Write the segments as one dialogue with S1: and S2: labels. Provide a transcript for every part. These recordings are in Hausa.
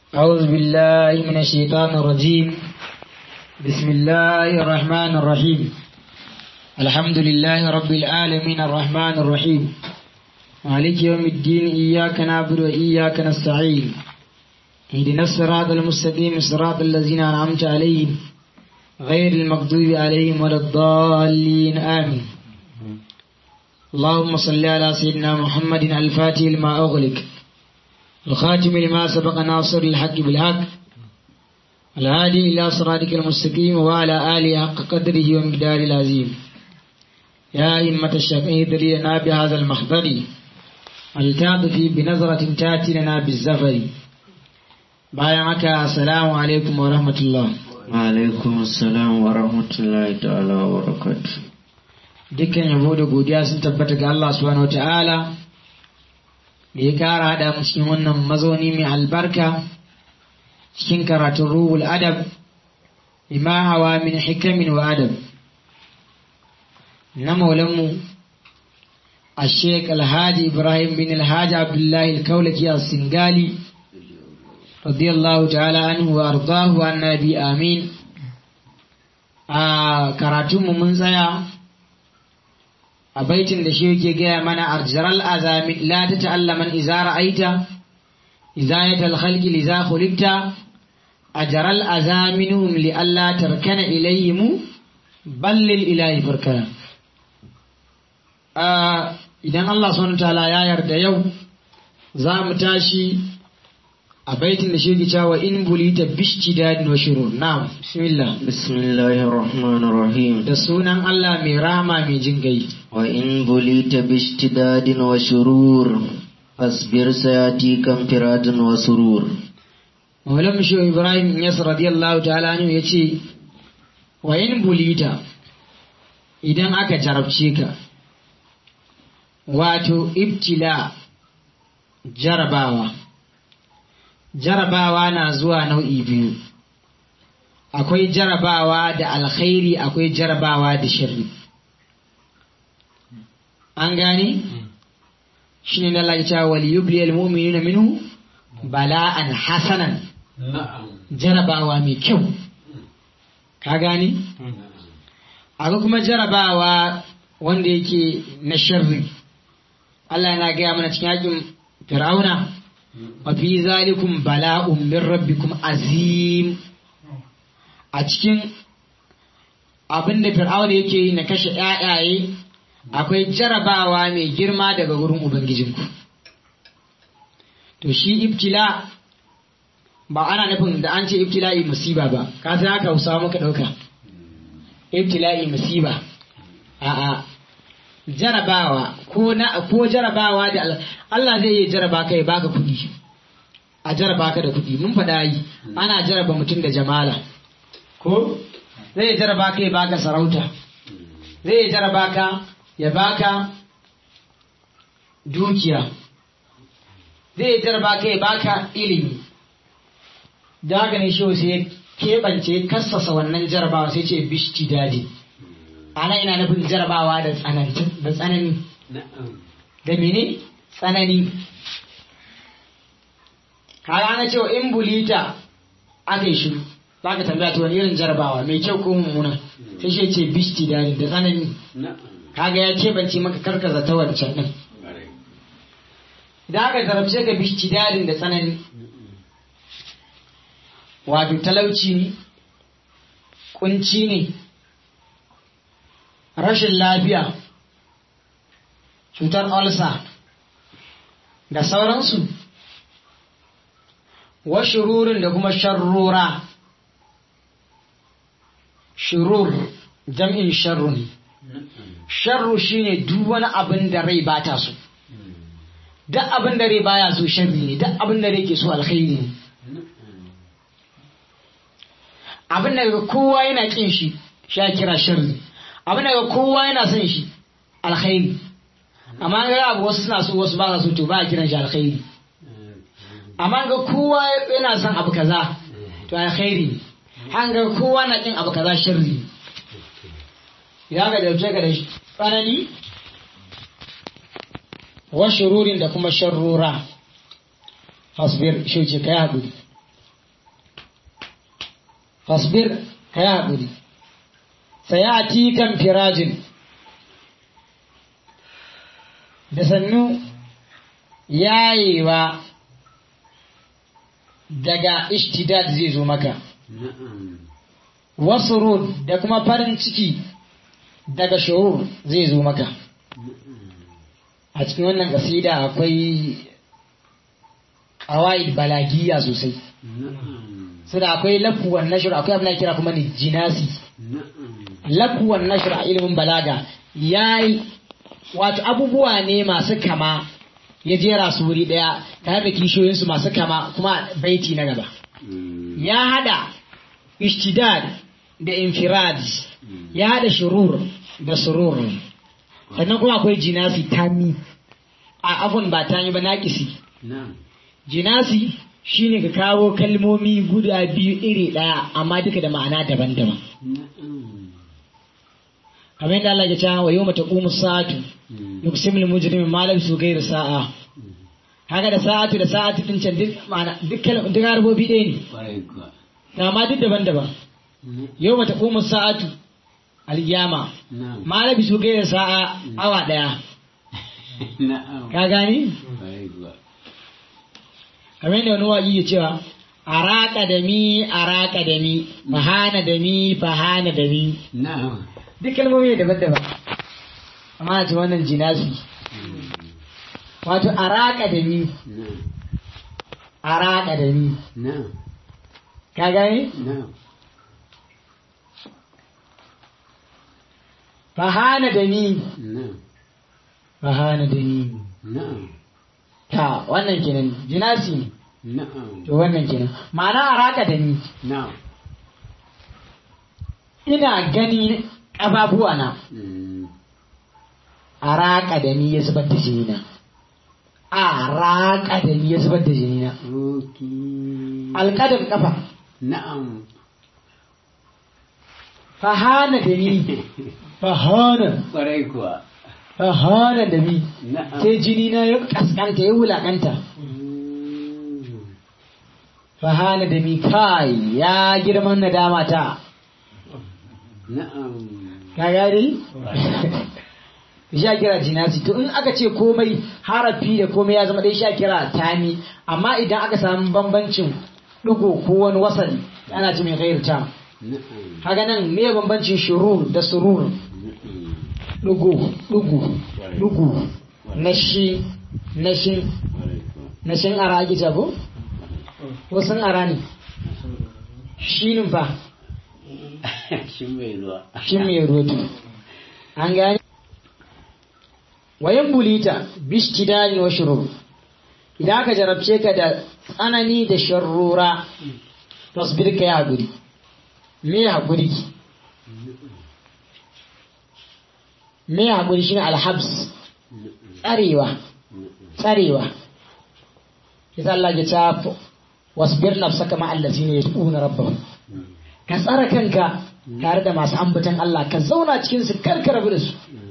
S1: أعوذ بالله من الشيطان الرجيم بسم الله الرحمن الرحيم الحمد لله رب العالمين الرحمن الرحيم مالك يوم الدين إياك نعبد وإياك نستعين اهدنا الصراط المستقيم صراط الذين أنعمت عليهم غير المغضوب عليهم ولا الضالين آمين اللهم صل على سيدنا محمد الفاتح لما أغلق الخاتم لما سبق ناصر الحق بالحق الهادي إلى صراطك المستقيم وعلى آله حق قدره ومقدار العظيم يا إمة الشفيع لنا بهذا المحضر التعطفي بنظرة تأتي لنا بالزفر بايعك السلام عليكم ورحمة الله
S2: alaikum assalam wa rahmatullahi ta'ala wa barakatuh
S1: dukkan yabo da godiya sun tabbata ga Allah subhanahu wa ta'ala da ya kara hada mu cikin wannan mazauni mai albarka cikin karatun ruhul adab bima hawa min hikamin wa adab na maulanmu a sheik alhaji ibrahim bin alhaji abdullahi alkaulaki a singali radiyallahu ta'ala anhu wa ardahu annabi amin a karatunmu mun tsaya a baitin da shi yake gaya mana arjaral azami la ta ta'allaman iza ra'aita izayatal khalqi liza khuliqta ajral azaminhum li alla tarkana ilayhim ballil ilahi farkana idan Allah subhanahu ta'ala ya yarda yau za mu tashi a baitin da shi yake cewa in bulita bishtidadin wa shurur na'am bismillah
S2: bismillahir rahmanir rahim
S1: da sunan Allah mai rahama mai jin gai
S2: wa in bulita bishtidadin wa shurur fasbir sayati kan firadin wa surur
S1: Maulam Shehu Ibrahim Yas radiyallahu ta'ala anhu yace wa in bulita idan aka jarabce ka wato ibtila jarabawa jarabawa na zuwa nau'i biyu akwai jarabawa da alkhairi akwai jarabawa da shirri an gane shi ne Allah ya wal yubli al mu'minuna minhu bala'an hasanan jarabawa mai kyau ka gane akwai kuma jarabawa wanda yake na shirri Allah yana gaya mana cikin yakin fir'auna wafi zalikum bala'un min rabbikum azim a cikin abin da fir'auna yake yi na kashe ƴaƴaye akwai jarabawa mai girma daga wurin ubangijinku to shi ibtila ba ana nufin da an ce ibtila'i musiba ba ka san haka hausa muka ɗauka ibtila'i musiba a'a jarabawa ko na ko jarabawa da Allah zai yi jaraba kai baka kuɗi a jaraba ka da kuɗi mun faɗa yi ana jaraba mutum da jamala ko zai jaraba ka ya baka sarauta zai jaraba ka ya baka dukiya zai jaraba ka ya baka ilimi da haka ne shi sai ya keɓance kassasa wannan jarabawa sai ce bishti dadi ana ina nufin jarabawa da tsanani da mene tsanani kaga ana cewa in bulita aka yi shiru za ka tambaya ta wani irin jarabawa mai kyau ko mummuna sai shi ce bishti da da tsanani kaga ya keɓance maka karkaza ta wancan ɗin idan aka zarabce ka bishti dadin da tsanani wato talauci ne kunci ne rashin lafiya cutar olsa da sauransu wa shururin da kuma sharrura shurur jam'in sharru ne sharru shine duk wani abin da rai bata so duk abin da rai baya so sharri ne duk abin da rai ke so alkhairi ne abin da kowa yana kin shi sha kira sharri abin da kowa yana son shi alkhairi amma ga abu wasu suna so wasu ba su to ba a kiran shi alkhairi amma ga kowa yana son abu kaza to alkhairi an ga kowa na kin abu kaza sharri ya ga dauke ka da tsanani wa shururin da kuma sharrura fasbir shi ce kai haƙuri fasbir ka yi haƙuri sayati kan firajin da sannu yayewa daga ishtidad zai zo maka
S3: na'am
S1: wasu da kuma farin ciki daga shurur zai zo maka a cikin wannan kasida akwai ƙawa'id balagiya sosai
S3: na'am
S1: su da akwai lafuwan nashir akwai abin da kira kuma ni jinasi
S3: na'am
S1: lafuwan nashir a ilimin balaga ya yi wato abubuwa ne masu kama ya jera su wuri ɗaya tare da kishiyoyinsu masu kama kuma baiti na gaba
S3: Mm.
S1: ya hada ishtidad da infirad ya hada shurur da surur sannan kuma akwai jinasi tami a afun ba tami ba naƙisi
S3: na'am
S1: jinasi shine ka kawo kalmomi guda biyu iri ɗaya amma duka da ma'ana daban-daban
S3: na'am
S1: kamar yadda Allah ya ce wa yawma taqumu sa'atu
S3: Mm.
S1: yuqsimul mujrimu ma lam ghayra sa'a haka da sa'atu da sa'atu din can duk ma'ana duk kalmomi duk harbobi ɗaya ne
S3: Kwarai kuwa.
S1: amma duk daban-daban
S3: Na-
S1: yawma taqumu sa'atu al-qiyama
S3: na'am
S1: ma labisu ghayra sa'a awa ɗaya
S3: na'am
S1: ka gani
S3: Kwarai kuwa.
S1: kamar yadda wani waƙi ya cewa araka da mi araka da mi fahana da mi fahana da mi
S3: na'am
S1: duk kalmomi ne daban-daban amma a ce wannan jinasi
S3: Mm.
S1: wato araka da ni
S3: na'am
S1: araka da ni
S3: na'am
S1: ka gani
S3: na'am
S1: fahana da ni
S3: na'am
S1: fahana da ni
S3: na'am
S1: ta wannan kenan jinasi ne
S3: na'am
S1: to wannan kenan ma'ana araka da ni
S3: na'am
S1: ina gani ƙafafuwa na
S3: Mm.
S1: araka da ni ya zubar da jini na araka da ni ya zubar da jini na
S3: Okay.
S1: alƙadar ƙafa
S3: na'am
S1: fahana da ni fahana
S3: Kwarai kuwa.
S1: fahana da ni
S3: na'am
S1: sai jini na ya kaskanta ya wulakanta
S3: Mm.
S1: fahana da mi kai ya girman nadama ta
S3: na'am
S1: ka gari sha kira jinasi to in aka ce komai harafi da komai ya zama dai sha kira tami amma idan aka samu bambancin ɗigo ko wani wasali ana ce mai gairu ta
S3: na'am
S1: haka nan me bambancin shurur da surur
S3: na'am
S1: ɗigo ɗigo ɗigo na shi na shi
S3: Kwarai kuwa.
S1: na shin ara ake jago ko sun ara ne shinin fa
S3: shi mai ruwa
S1: shi mai roto an gani wayan bulita bishtidani wa shurur idan aka jarabce ka da tsanani da sharrura tasbir ka ya haƙuri me ya haƙuri me ya haƙuri shine alhabs tsarewa tsarewa yasa Allah ya ta wasbir nafsaka ma allazina yad'una rabbahum ka tsara kanka tare da masu ambatan Allah ka zauna cikin su karka rabu da su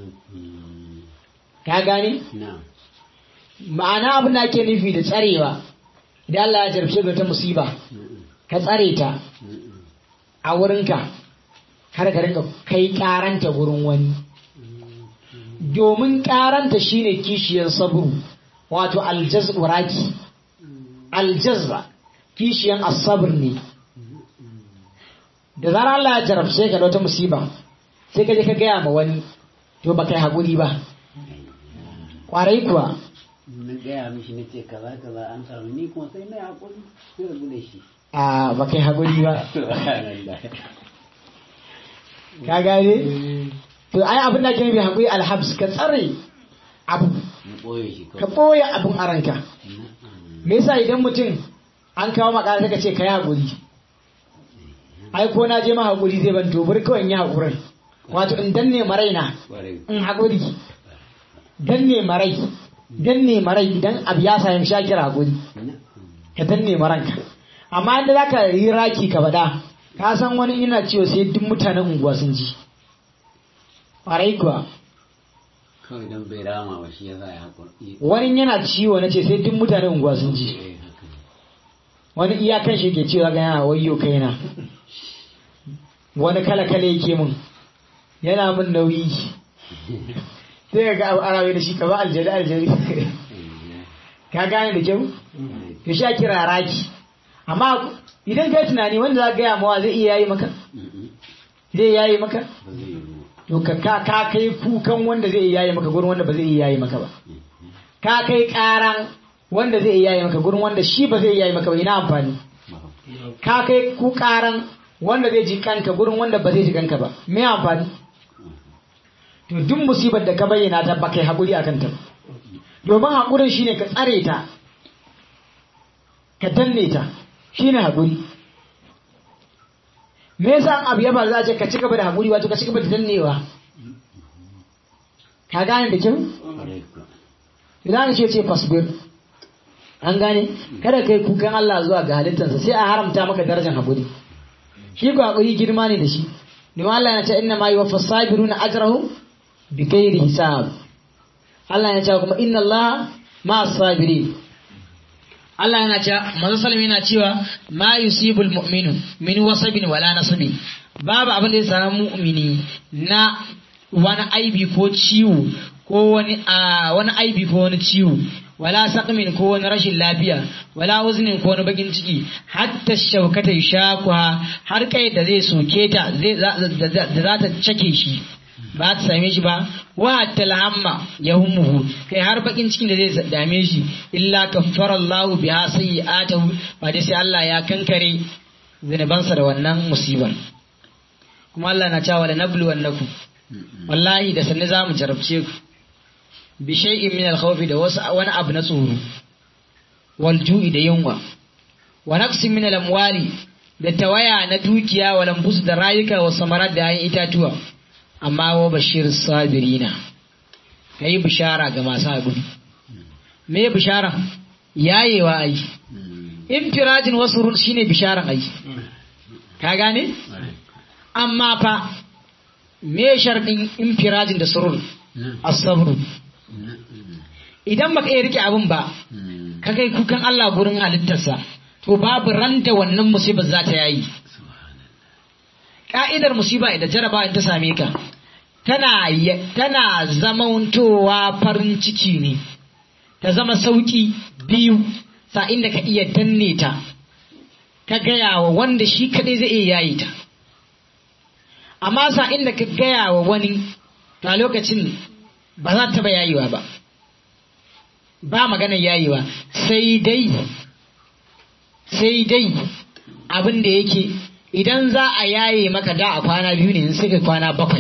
S1: ka gane
S3: na'am
S1: ma'ana abin da ake nufi da tsarewa idan Allah ya jarabce ka ta musiba ka tsare ta a wurinka har ka rinka kai karanta wurin wani domin karanta shine kishiyar sabru wato aljaz'u raki aljazba kishiyan asabr ne da zarar Allah ya jarabce ka da wata musiba sai ka je ka gaya ma wani to ba kai haƙuri ba ƙwarai kuwa
S3: na gaya mishi na ce kaza kaza an samu ni kuma sai na haƙuri sai rabu da shi
S1: a ba kai haƙuri ba
S3: subhanallah
S1: ka gane to ai abin da ke nufi haƙuri alhabs ka tsare abu
S3: na ɓoye shi
S1: ka
S3: kawai
S1: ɓoye abin a ranka
S3: na'am
S1: me yasa idan mutum an kawo maka sai ka ce ka yi haƙuri ai ko na je ma haƙuri zai ban to bari kawai in yi haƙurin wato in danne maraina
S3: Kwarai.
S1: in haƙuri danne marai danne marai idan abu ya sami shakir haƙuri
S3: na'am
S1: ka danne maranka amma inda za ka yi raki ka bada ka san wani ina ciwo sai duk mutanen unguwa sun ji ƙwarai kuwa
S3: kawai don bai rama ba shi ya sa ya haƙuri
S1: wani yana ciwo na ce sai duk mutanen unguwa sun ji
S3: Eh, haka ne.
S1: wani iyakan shi ke cewa ga yana wayyo kaina wani kala kala yake mun yana mun nauyi sai ga arawe da shi ka ba aljari aljari ka gane da kyau to shi a kira raki amma idan kai tunani wanda za ka gaya mawa zai iya yayi maka zai yayi maka to ka ka ka kai kukan wanda zai iya yayi maka gurin wanda ba zai iya yayi maka ba ka kai karan wanda zai iya yayi maka gurin wanda shi ba zai iya yayi maka ba ina amfani ka kai ku karan wanda zai ji kanka gurin wanda ba zai ji kanka ba me amfani to duk musibar da ka bayyana ta ba kai haƙuri a kanta ba domin haƙurin shine ka tsare ta ka danne ta shine haƙuri me yasa an abu ya ba za a ce ka ci gaba da haƙuri wato ka ci gaba da dannewa ka gane da kyau idan ce ce fasbir an gane kada kai kukan Allah zuwa ga halittarsa sai a haramta maka darajar haƙuri shi ko haƙuri girma ne da shi domin Allah ya ce inna ma yuwaffa sabiruna ajrahum bighairi hisab Allah ya ce kuma inna Allah ma sabirin Allah yana cewa manzo sallallahu yana cewa ma yusibul mu'minu min wasabin wala nasabin babu abin da ya samu mu'mini na wani aibi ko ciwo ko wani a wani aibi ko wani ciwo wala saqmin ko wani rashin lafiya wala uznin ko wani bakin ciki hatta shaukata yashakuha har kai da zai soke ta zai da za ta cake shi ba ta same shi ba wa talhamma ya humuhu kai har bakin cikin da zai dame shi illa kaffara Allahu biha sayyi'atahu ba dai sai Allah ya kankare zinubansa da wannan musibar kuma Allah na cewa la nablu wannakum wallahi da sanne zamu jarabce ku bi shay'in min al-khawfi da wasu wani abu na tsoro wal ju'i da yunwa wa naqsin min al-amwali da tawaya na dukiya wa lambusu da rayuka wa samarat da ayin itatuwa amma wa bashir sabirina ka yi bishara ga masu haƙuri me bishara yayewa ai infirajin wasu rul shine bisharan ai ka gane amma fa me sharɗin infirajin da surur asabru idan baka iya rike abin ba ka kai kukan Allah gurin halittarsa to babu randa wannan musibar za ta yayi ka'idar musiba idan jaraba in ta same ka tana tana zamantowa farin ciki ne ta zama sauki biyu sa'in da ka iya danne ta ka gaya wa wanda shi kaɗai zai iya yayi ta amma sa'in da ka gaya wa wani to a lokacin ba za ta ba yayiwa ba ba maganar yayiwa sai dai sai dai abin da yake idan za a yaye maka da a kwana biyu ne sai ka kwana bakwai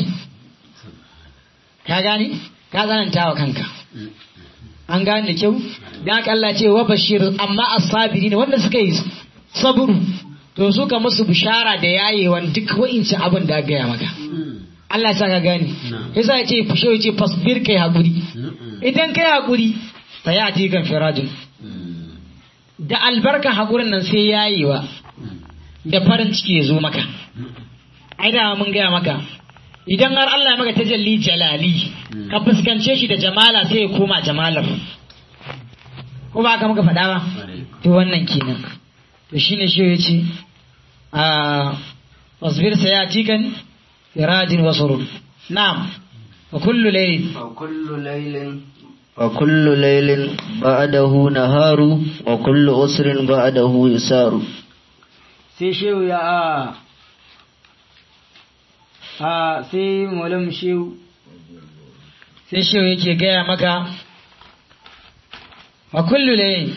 S1: ka gane ka tsananta wa kanka an gane da kyau da haka Allah ce wa bashir amma asabiri ne wanda suka yi saburu to suka musu bishara da yayewan duk wa'incin abin da gaya maka Allah ya ka gane yasa ya ce fushe ya ce fasbir kai hakuri idan kai hakuri fa ya ti kan firajin da albarka hakurin nan sai yayewa da farin ciki ya zo maka ai da mun gaya maka idan har Allah ya maka tajalli jalali ka fuskance shi da jamala sai ya koma jamalar ko ba ka muka faɗa ba to wannan kenan to shine shi ya ce a wasbir sayatikan firajin wa surur na'am wa kullu layl
S2: wa kullu laylin wa kullu laylin ba'dahu naharu wa kullu usrin ba'dahu isaru
S1: sai shehu ya a a sai malam shehu sai shehu yake gaya maka a kullu layin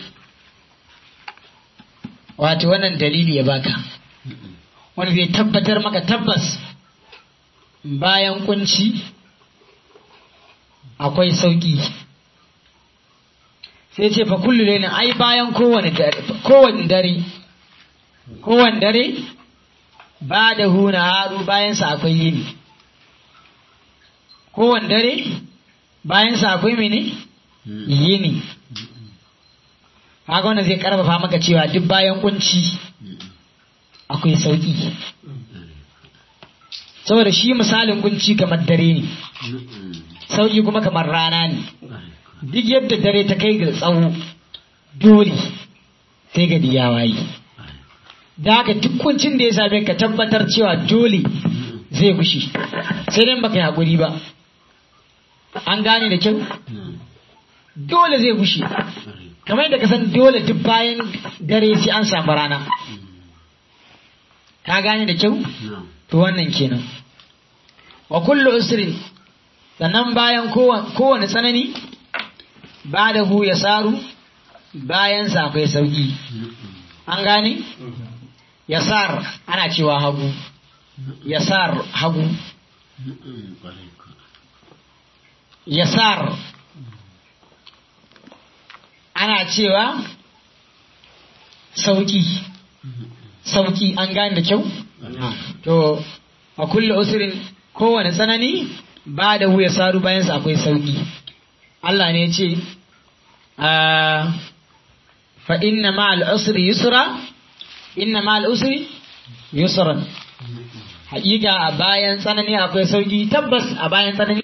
S1: wato wannan dalili ya baka wani zai tabbatar maka tabbas bayan kunci akwai sauki sai ce fa kullu layin ai bayan kowane dare kowane dare ba da huna haru bayansa akwai yini kowane dare bayansa akwai mene yini haka wanda zai karfafa maka cewa duk bayan kunci akwai sauki saboda shi misalin kunci kamar dare ne sauki kuma kamar rana ne duk yadda dare ta kai ga tsawo dole sai ga ya waye da haka duk kuncin da ya same ka tabbatar cewa dole zai gushi sai dai baka yi haƙuri ba an gane da kyau dole zai gushi kamar yadda ka san dole duk bayan dare sai an samu rana ka gane da kyau to wannan kenan wa kullu usrin sannan bayan kowane tsanani ba da hu ya saru bayan sa akwai sauki an gane yasar ana cewa hagu yasar hagu yasar ana cewa sauki sauki an gane da kyau to a kulle usirin kowane tsanani ba da wuya saru bayansa akwai sauki Allah ne ce fa inna ma al'usri yusra inna ma al'usri yusran haƙiƙa a bayan tsanani akwai sauki tabbas a bayan tsanani